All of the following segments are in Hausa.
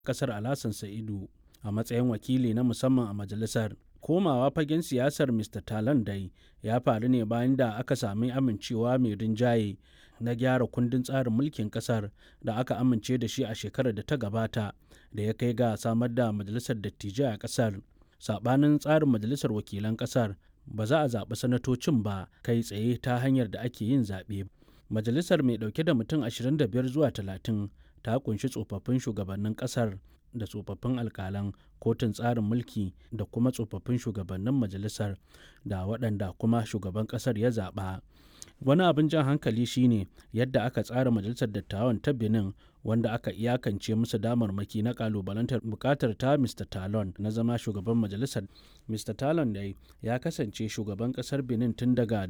kasar Alhassan Sa'idu a matsayin wakili na musamman a majalisar. Komawa fagen siyasar Mr. Talon dai ya faru ne bayan da aka sami amincewa mai rinjaye na gyara kundin tsarin mulkin kasar da aka amince da shi a shekarar da ta gabata da ya kai ga samar da majalisar dattijai a kasar. Sabanin tsarin majalisar wakilan kasar ba za a zaɓi sanatocin ba kai tsaye ta hanyar da ake yin zaɓe. Majalisar mai ɗauke da mutum 25 zuwa 30 ta kunshi tsofaffin shugabannin kasar da tsofaffin alkalan kotun tsarin mulki da kuma tsofaffin shugabannin majalisar da waɗanda kuma shugaban ƙasar ya zaɓa. Wani abin jan hankali shine yadda aka tsara majalisar dattawan ta Benin wanda aka iyakance musu damarmaki na kalubalantar bukatar ta Mr. Talon na zama shugaban majalisar. Mr. Talon dai ya kasance shugaban kasar Benin tun daga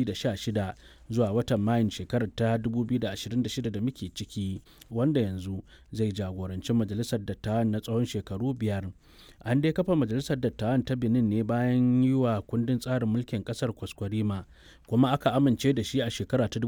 2016 zuwa watan Mayun shekarar ta 2026 da muke ciki wanda yanzu zai jagoranci majalisar dattawan na tsawon shekaru biyar. An dai kafa majalisar dattawan ta Benin ne bayan yi wa kundin tsarin mulkin kasar kwaskwarima kuma aka amince da shi a shekara ta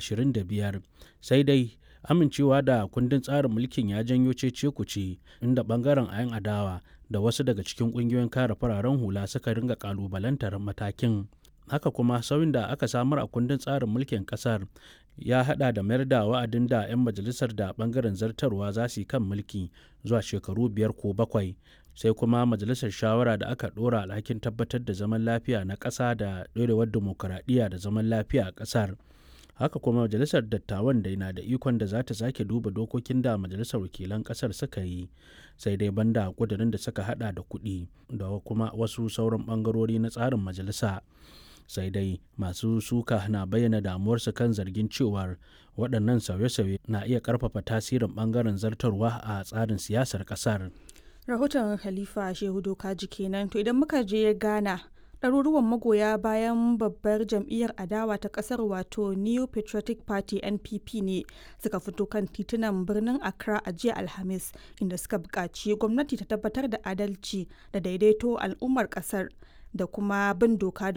2025 sai dai amincewa da kundin tsarin mulkin ya janyo cece kuce inda bangaren ayan adawa da wasu daga cikin kungiyoyin kare fararen hula suka ringa kalubalantar matakin haka kuma sauyin da aka samar a kundin tsarin mulkin kasar ya hada da mayar da wa'adin da 'yan majalisar da bangaren zartarwa za su yi kan mulki zuwa shekaru biyar ko bakwai sai kuma majalisar shawara da aka dora alhakin tabbatar da zaman lafiya na ƙasa da ɗorewar dimokuraɗiyya da zaman lafiya a ƙasar haka kuma majalisar dattawan da na da ikon da za ta sake duba dokokin da majalisar wakilan kasar suka yi sai dai banda kudirin da suka hada da kuɗi da kuma wasu sauran bangarori na tsarin majalisa sai dai masu suka na bayyana damuwarsu kan zargin cewar waɗannan sauye-sauye na iya ƙarfafa tasirin bangaren zartarwa a tsarin siyasar ƙasar. rahoton khalifa shehu dokaji kenan to idan muka je ghana ɗaruruwan magoya bayan babbar jam'iyyar adawa ta ƙasar wato new patriotic party npp ne suka fito kan titunan birnin accra a jiya alhamis inda suka buƙaci gwamnati ta tabbatar da adalci da daidaito al'ummar ƙasar da kuma bin doka da